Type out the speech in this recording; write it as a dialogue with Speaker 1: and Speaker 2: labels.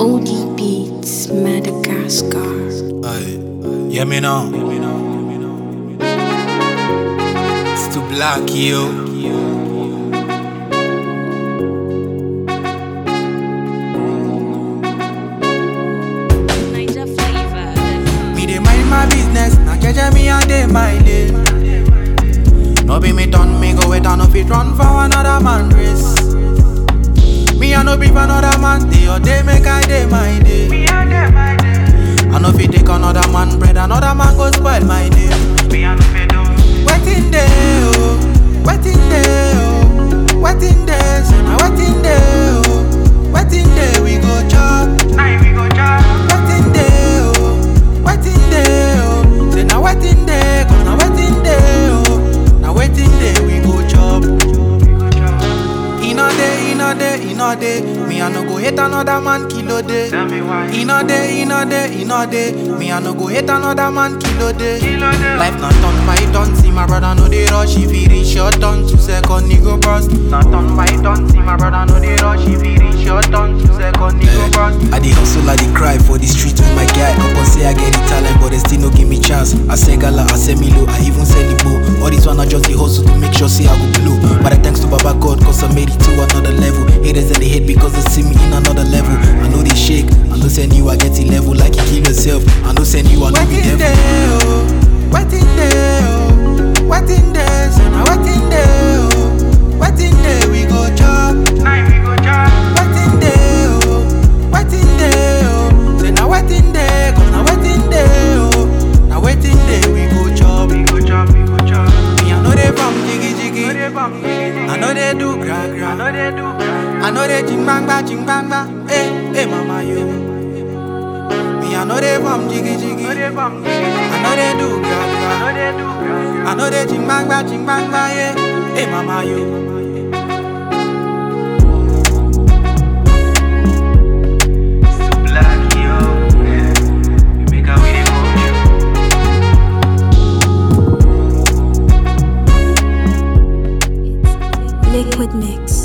Speaker 1: OD Beats, Madagascar.
Speaker 2: Aye. Yeah, me now. It's too black, yo.
Speaker 3: Niger flavor.
Speaker 2: Me dey mind my business, now jeje me and dey my lane. No be me done, me go wait and no fit run for another man race. Me I no be for another man day or day make I day my day. I no fit take another man bread, another man go spoil my day. Waiting day, oh, waiting day, oh, waiting day, so now waiting day, oh, waiting day we go chop. Waiting day, oh, waiting day, oh, say now waiting day, cause now waiting day, oh, now waiting day we go chop. In a day, in a day, in a day, me I no go hate another man kilo day.
Speaker 4: Tell me why.
Speaker 2: In a day, in a day, in a day, me I no go hate another man kilo day.
Speaker 4: Kilo day.
Speaker 2: Life not done by done, see my brother no dey rush. If he reach your turn, two second he go burst. Not done by done, see my brother no dey rush. If he reach your turn, two second he go burst.
Speaker 5: I dey hustle, I dey cry for the street with my guy. Upon say I get the talent, but they still no give me chance. I say gala, I say Milo, I even sell the bow. All this one I just the hustle to make sure say I go blow. But I thanks to Baba God, cause I made it to another level. Haters and they hate because they see me in another level. I know they shake, I know send you I get the level like you kill yourself. I know send you I know be
Speaker 2: Waiting
Speaker 5: devil.
Speaker 2: day, oh, waiting day, oh, waiting day, so now waiting day, oh, waiting day we go chop. Waiting day, oh, waiting day, oh, say now waiting day, cause now waiting day, oh, now waiting day we go chop. Me I know they from jiggy jiggy, I know they do gra gra, I know they ching bang ba ching bang ba, hey hey mama yo. Me I know they from jiggy jiggy, I know they do gra gra. I know they ching bang ba ching bang ba yeah. Hey mama yo.
Speaker 1: Liquid Mix.